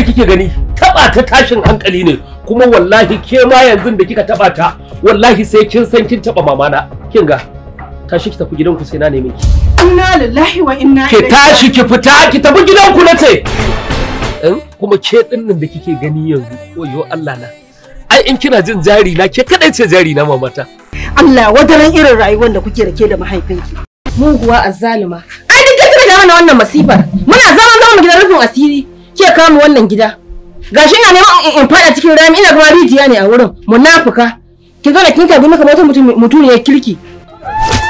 da kike gani taba ta tashin hankali ne kuma wallahi ke ma yanzu da kika taba ta wallahi sai kin san kin taba mamana kin ga tashi ki tafi gidanku sai na neme ki Inna lillahi wa inna ki tashi ki fita ki tafi gidanku na ce in kuma ke din nan da kike gani yanzu oyo Allah na ai in kina jin jari na ke kadai ce jari na mamata Allah wadaran irin rayuwar da kuke da ke da mahaifinki. muguwa azzalima ai duk kake da mana wannan masifar muna zaman zaman mu gidan rufin asiri ke kama wannan gida gashi ina neman in- in fada cikin rami ina kuma rijiya ne a wurin munafuka ki zo da kin kabi maka wata mutum mutum ya kirki